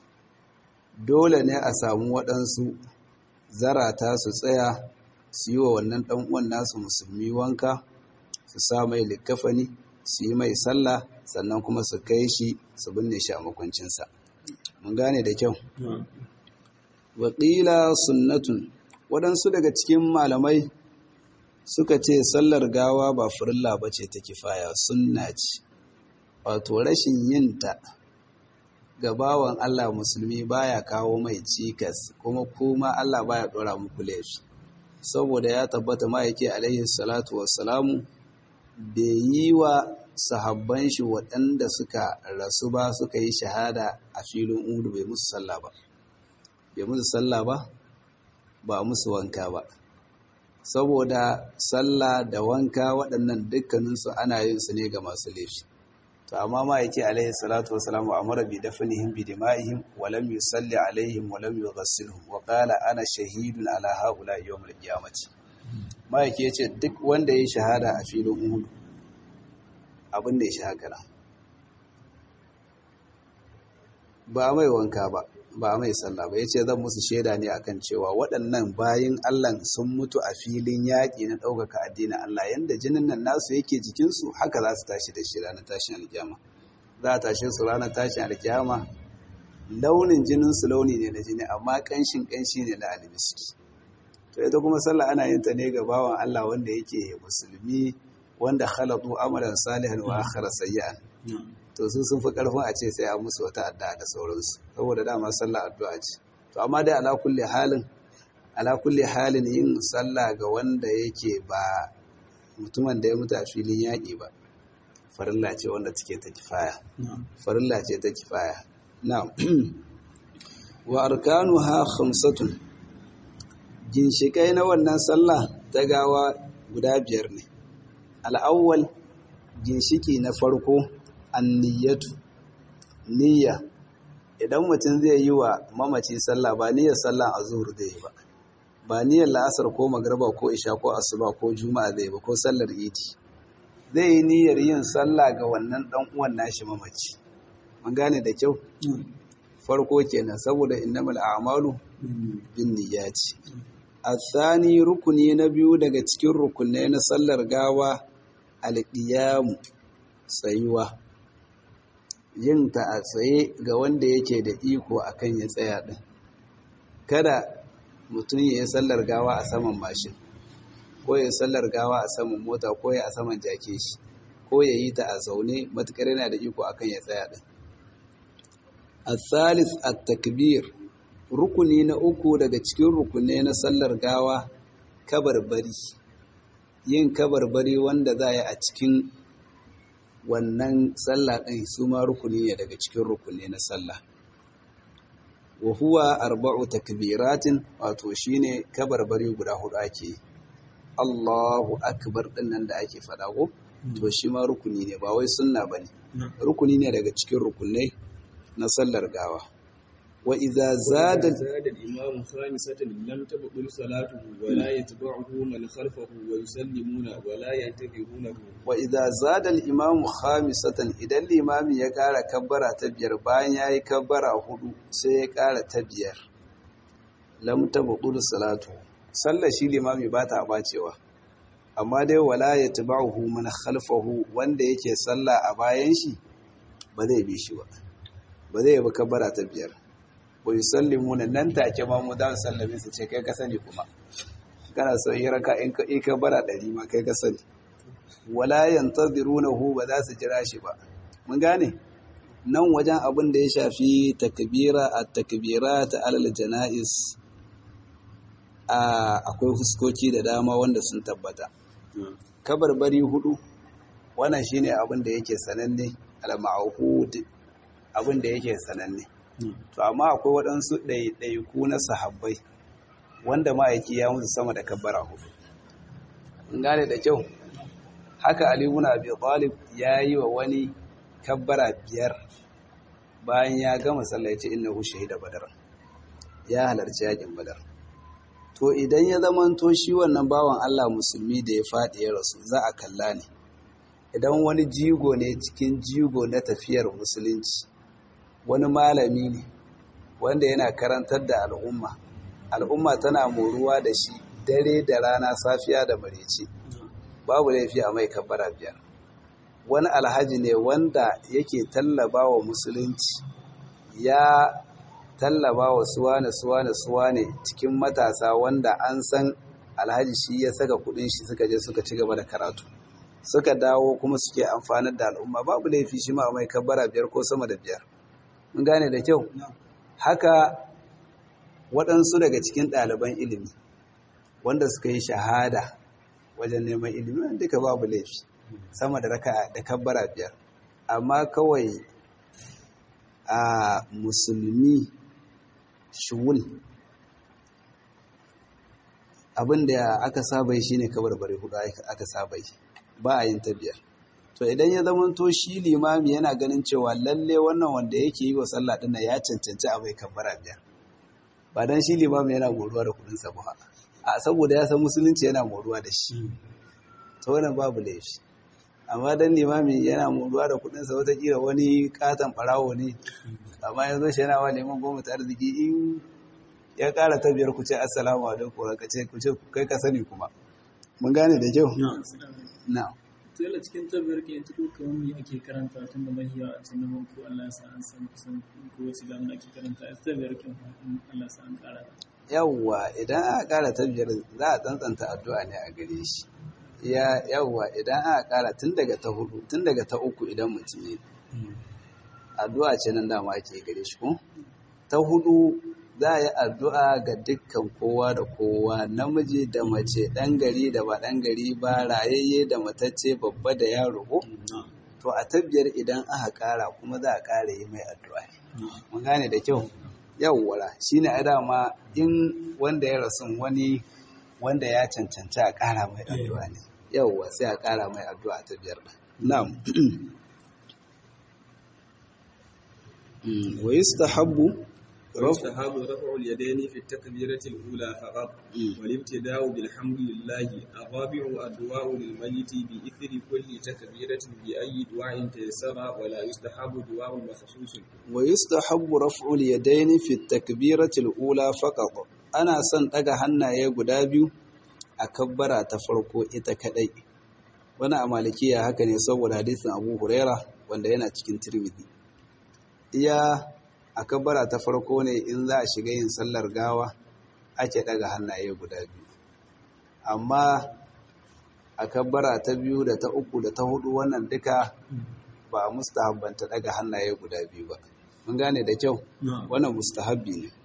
dole ne a samu waɗansu zarata su tsaya su yi wa wannan ɗan'uwan nasu musulmi wanka su sa mai likafani su yi mai sallah sannan kuma su kai shi su binne shi a makwancinsa mun gane da kyau waƙila sunnatun waɗansu daga cikin malamai suka ce sallar gawa ba furilla ba ce ta kifaya sunna ce wato rashin yinta ga bawan Allah musulmi baya kawo mai cikas kuma kuma Allah baya dora muku laifi saboda ya tabbata ma'aiki alaihi salatu wassalamu bai yi wa sahabban shi waɗanda suka rasu ba suka yi shahada a filin udu bai musu sallah ba bai musu sallah ba ba musu wanka ba saboda sallah da wanka waɗannan dukkaninsu ana yin su ne ga masu laifi to amma ma yake alaihi salatu wassalamu amara bi dafnihim bi dima'ihim wa lam yusalli alaihim wa lam yughassilhum wa qala ana shahidun ala haula yawm al-qiyamati ma yake yace duk wanda ya shahada a filin uhud abin da ya shahada ba mai wanka ba ba mai sallah ba yace zan musu shaida ne akan cewa waɗannan bayin Allah sun mutu a filin yaƙi na ɗaukaka addinin Allah yanda jinin nan nasu yake jikinsu haka za su tashi da shi ranar tashin alkiyama za a tashe su ranar tashin alkiyama launin jinin su launi ne na jini amma ƙanshin ƙanshi ne na almiski to ita kuma sallah ana yin ta ne ga bawan Allah wanda yake musulmi wanda khalatu amalan salihan wa akhara sayyi'an to su sun fi karfin a ce sai a musu wata addu'a da sauransu saboda dama sallah addu'a ce to amma dai ala kulli halin ala kulli halin yin sallah ga wanda yake ba mutumin da ya mutu a filin yaƙi ba farilla ce wanda take ta kifaya farilla ce ta kifaya na'am wa arkanuha khamsatun ginshikai na wannan sallah ta gawa guda biyar ne al'awwal ginshiki na farko anniyatu niyya idan mutum zai yi wa mamaci sallah ba niyyar sallah a zuhur zai yi ba ba niyyar la'asar ko magarba ko isha ko asuba ko juma'a zai ba ko sallar idi zai yi niyyar yin sallah ga wannan dan uwan nashi mamaci mun gane da kyau farko kenan saboda innamal a'malu bin niyyati athani rukuni na biyu daga cikin rukunai na sallar gawa alqiyamu tsayuwa yin ta a tsaye ga wanda yake da iko akan ya tsaya din kada mutum ya yi sallar gawa a saman mashin ko ya yi sallar gawa a saman mota ko ya a saman jake shi ko ya yi ta a zaune matukar yana da iko akan ya tsaya din الثالث التكبير rukuni na uku daga cikin rukunai na sallar gawa kabarbari yin kabarbari wanda za a a cikin wannan sallah ɗin su ma rukuni ne daga cikin rukuni na sallah wa huwa arba'u takbiratin wato shine kabarbari guda hudu ake Allahu akbar din nan da ake faɗa ko to shi ma rukuni ne ba wai sunna bane rukuni ne daga cikin rukunai na sallar gawa wa idza zada زاد الإمام خامسة لم تبطل صلاته ولا يتبعه من خلفه ويسلمون ولا ينتظرونه wa idza zada al-imam khamisatan idan limami ya kara kabbara ta biyar bayan yayi kabbara hudu sai ya kara ta biyar lam tabqul salatu sallar shi limami ba ta bacewa amma dai wala yatba'uhu man khalfahu wanda yake sallah a bayan shi ba zai bi shi ba ba zai bi kabbara ta biyar wa yusallimuna nan take ma mu da sallame su ce kai ka sani kuma kana so yi raka in ka in kabbara ɗari ma kai ka sani wala yantazirunahu ba za su jira shi ba mun gane nan wajen abin da ya shafi takbira at-takbirat alal janaiz a akwai fuskoki da dama wanda sun tabbata kabarbari hudu wannan shine abin da yake sananne al-ma'hud abin da yake sananne to amma akwai waɗansu ɗaiɗaiku na sahabbai wanda ma'aiki ya musu sama da kabbara hudu in gane da kyau haka Ali ibn Abi Talib ya yi wa wani kabbara biyar bayan ya gama sallah ya ce innahu shahida badar ya halarci yakin badar to idan ya zamanto shi wannan bawan Allah musulmi da ya faɗi ya rasu za a kalla ne idan wani jigo ne cikin jigo na tafiyar musulunci wani malami ne wanda yana karantar da al'umma al'umma tana moruwa da shi dare da rana safiya da marece babu laifi a mai kabbara biyar wani alhaji ne wanda yake tallaba wa musulunci ya tallaba wa suwane suwane suwane cikin matasa wanda an san alhaji shi ya saka kudin shi suka je suka ci gaba da karatu suka dawo kuma suke amfanar da al'umma babu laifi shi ma mai kabbara biyar ko sama da biyar mun gane da kyau haka waɗansu daga cikin ɗaliban ilimi wanda suka yi shahada wajen neman ilimi duka babu laifi sama da raka da kabbara biyar amma kawai a musulmi shuwul abinda aka saba yi shine kabarbare hudu aka saba yi ba a yin ta biyar to idan ya zama to shi limami yana ganin cewa lalle wannan wanda yake yi wa sallah dinnan ya cancanci a mai kabbara biyar ba dan shi limami yana moruwa da kudin sa ba a saboda ya san musulunci yana moruwa da shi to wannan babu laifi amma dan limami yana moruwa da kudin sa wataƙila wani katon barawo ne amma yanzu shi yana wa liman goma ta arziki in ya ƙara ta biyar ku ce assalamu alaikum ka ce ku ce kai ka sani kuma mun gane da kyau na'am Tela cikin tabbiyar ke yanzu ko kamar me ake karanta tun da mahiya a cikin naman ko Allah ya sa an san kusan ko wace gano ake karanta a tabbiyar ke Allah ya sa an kara. Yawwa idan aka kara tabbiyar za a tsantsanta addu'a ne a gare shi. Ya yawwa idan aka kara tun daga ta hudu tun daga ta uku idan mutum ne. Addu'a ce nan dama ake gare shi ko? Ta hudu za a yi addu'a ga dukkan kowa da kowa namiji da mace ɗan gari da ba ɗan gari ba rayayye da matacce babba da yaro ko to a tabbiyar idan aka ƙara kuma za a ƙara yi mai addu'a mun gane da kyau yawwara shine a dama in wanda ya rasu wani wanda ya cancanci a ƙara mai addu'a ne yawwa sai a ƙara mai addu'a ta biyar na'am wa yustahabbu ويستحب رفع اليدين في التكبيرة الأولى فقط والابتداء بالحمد لله الرابع الدعاء للميت بإثر كل تكبيرة بأي دعاء تيسر ولا يستحب دعاء مخصوص ويستحب رفع اليدين في التكبيرة الأولى فقط أنا سن ɗaga hannaye guda biyu a kabbara ta farko ita kadai wani a malikiya haka ne saboda hadisin Abu Huraira wanda yana cikin Tirmidhi iya a kabbara ta farko ne in za a shiga yin sallar gawa ake daga hannaye guda biyu amma a kabbara ta biyu da ta uku da ta hudu wannan duka ba a mustahabbanta daga hannaye guda biyu ba mun gane da kyau wannan mustahabbi ne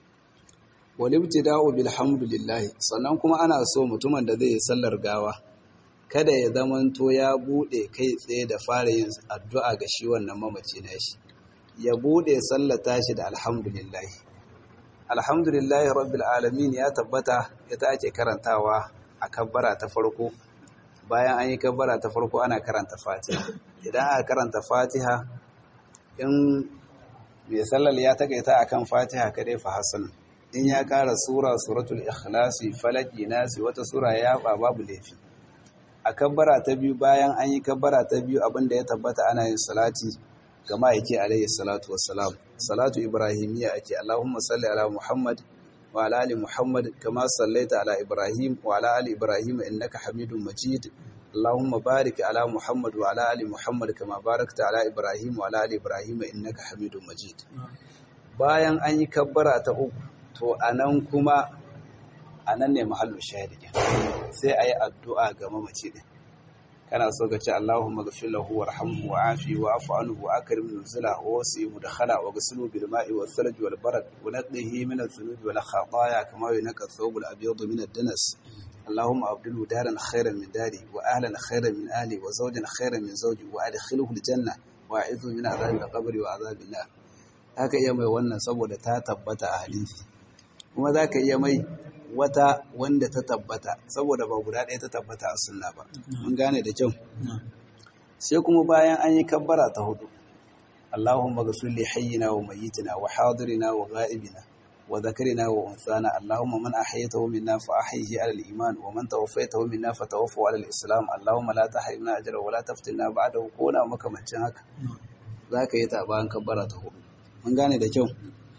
walibtida'u bilhamdulillah sannan kuma ana so mutumin da zai yi sallar gawa kada ya zamanto ya bude kai tsaye da fara yin addu'a ga shi wannan mamaci na shi ya bude sallata shi da alhamdulillah alhamdulillah rabbil alamin ya tabbata ita ake karantawa a kabbara ta farko bayan an yi kabbara ta farko ana karanta fatiha idan aka karanta fatiha in mai sallar ya takaita akan fatiha kadai fa hasan in ya kara sura suratul ikhlasi falaki nasi wata sura ya ba babu laifi a kabbara ta biyu bayan an yi kabbara ta biyu abinda ya tabbata ana yin salati ga ma'aiki alaihi salatu wassalam salatu ibrahimiyya ake allahumma salli ala muhammad wa ala ali muhammad kama sallaita ala ibrahim wa ala ali ibrahim innaka hamidun majid اللهم بارك على محمد وعلى ال محمد كما باركت على ابراهيم وعلى ال ابراهيم انك حميد مجيد bayan an yi kabbara ta uku to anan kuma anan ne mahallu shahidi sai ayi addu'a ga mamaci din kana so ka ce Allahumma ghfir lahu warhamhu wa'afi wa'fu anhu wa akrim nuzula wa wasi mudkhala wa ghsilu bil ma'i wal thalj wal barad wa nadhihi min adh-dhunubi wal khataaya kama yunqa ath-thawb al abyad min ad-danas اللهم أبدله دارا خيرا من داري وأهلا خيرا من أهلي وزوجا خيرا من زوجي وأدخله الجنة وأعذه من عذاب القبر وعذاب النار haka iya mai wannan saboda ta tabbata a hadisi kuma za ka iya mai wata wanda ta tabbata saboda ba guda ɗaya ta tabbata a sunna ba mun gane da kyau sai kuma bayan an yi kabbara ta hudu Allahumma ghfir li hayyina wa mayyitina wa hadirina wa ghaibina وذكرنا وأنثانا اللهم من أحيته منا فأحيه على الإيمان ومن توفيته منا فتوفه على الإسلام اللهم لا تحرمنا أجره ولا تفتنا بعده كونا makamancin haka zaka yi ta bayan kabbara ta hudu mun gane da kyau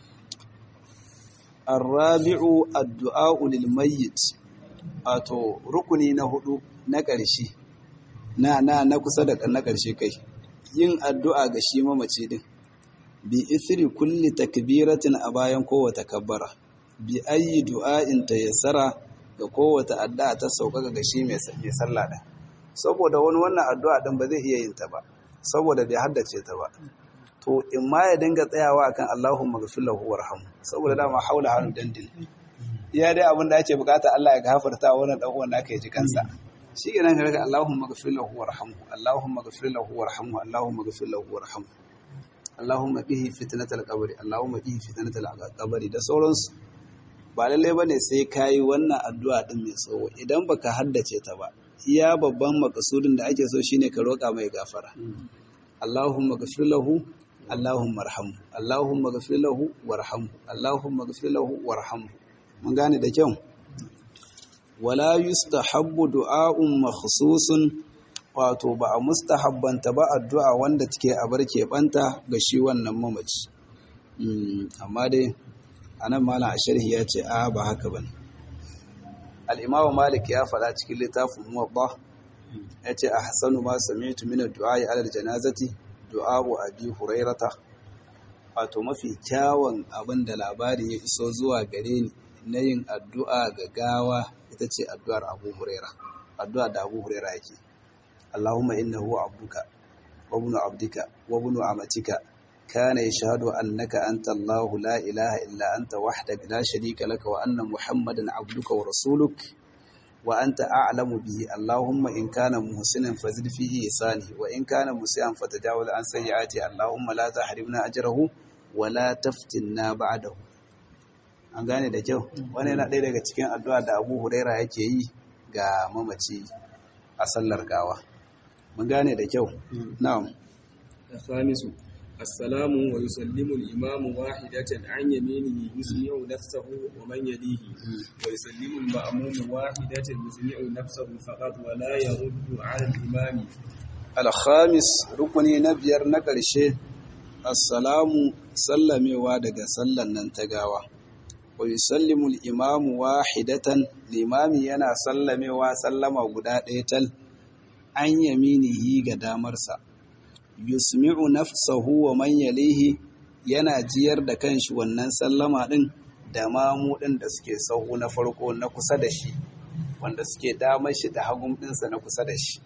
arrabi'u addu'a lil mayyit ato rukuni na hudu na ƙarshe na na na kusa da na ƙarshe kai yin addu'a ga shi mamaci din bi isri kulli takbiratin a bayan kowace kabbara bi ayi du'a'in tayassara ga kowace addu'a ta sauƙaƙa ga shi mai sallah din saboda wani wannan addu'a din ba zai iya yin ta ba saboda bai haddace ta ba to in ma ya dinga tsayawa akan Allahumma ghfir lahu warhamhu saboda dama haula hannu dandin iya dai abin da ake bukata Allah ya gafarta wannan dan uwan naka ya ji kansa shi kenan ka rika Allahumma ghfir lahu warhamhu Allahumma ghfir lahu warhamhu Allahumma ghfir lahu warhamhu Allahumma bihi fitnatal qabri Allahumma bihi fitnatal qabri da sauransu ba lallai bane sai kayi wannan addu'a din mai tsawo idan baka haddace ta ba iya babban makasudin da ake so shine ka roƙa mai gafara Allahumma ghfir lahu Allahumma arhamhu Allahumma ghfir lahu warhamhu Allahumma ghfir lahu warhamhu mun gane da kyau wala yustahabbu du'a'un makhsusun wato ba a mustahabbanta ba addu'a wanda take a bar keɓanta ga shi wannan mamaci amma dai anan malam a sharhi ya ce a ba haka bane al-imam malik ya faɗa cikin littafin muwatta ya ce a hasanu ma sami'tu min ad-du'a ala al-janazati du'a'u abi hurairata wato mafi kyawun abin da labari ya iso zuwa gare ni na yin addu'a ga gawa ita ce addu'ar abu huraira addu'a da abu huraira yake Allahumma innahu abduka wa ibnu abdika wa ibnu amatika kana yashhadu annaka anta Allahu la ilaha illa anta wahdaka la sharika laka wa anna Muhammadan abduka wa rasuluk wa anta a'lamu bihi Allahumma in kana muhsinan fazid fihi ihsani wa in kana musian fatajawaz an sayyiati Allahumma la tahrimna ajrahu wa la taftinna ba'dahu an gane da kyau wani yana ɗaya daga cikin addu'a da Abu Huraira yake yi ga mamaci a sallar gawa mun gane da kyau na'am الخامس السلام ويسلم الإمام واحدة عن يمينه يسمع نفسه ومن يليه ويسلم المأموم واحدة يسمع نفسه فقط ولا يرد على الإمام الخامس ركني نبير نقرشه assalamu sallamewa daga sallan nan ta gawa wa yusallimu al-imamu wahidatan limami yana sallamewa sallama guda ɗaya tal an yaminihi ga damarsa yusmi'u nafsahu wa man yalihi yana jiyar da kanshi wannan sallama din da mamu din da suke sahu na farko na kusa da shi wanda suke damar shi da hagun ɗinsa na kusa da shi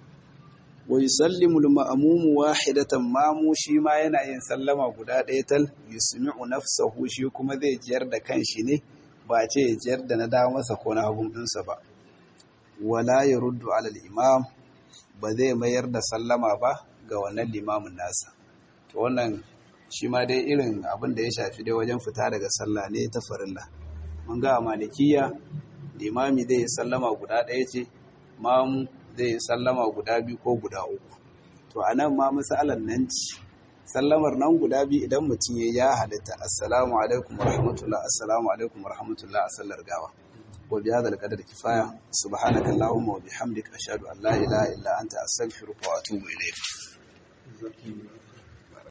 wa yusallimu al-ma'mumu wahidatan mamu shi ma yana yin sallama guda ɗaya tal yusmi'u nafsahu shi kuma zai jiyar da kanshi ne ba ce ya jiyar da na dawo masa ko na hagun ɗinsa ba wala yaruddu ala al-imam ba zai mayar da sallama ba ga wannan limamin nasa to wannan shi ma dai irin abin da ya shafi dai wajen fita daga sallah ne ta farilla mun ga a malikiya limami zai yi sallama guda ɗaya ce mamu zai yi sallama guda biyu ko guda uku to a nan ma misalan nan ci sallamar nan guda biyu idan mutum ya ya halitta assalamu alaikum wa rahmatullah assalamu alaikum wa rahmatullah a sallar gawa wa bi hadha al kifaya subhanaka allahumma wa bihamdika ashhadu an la ilaha illa anta astaghfiruka wa atubu ilayk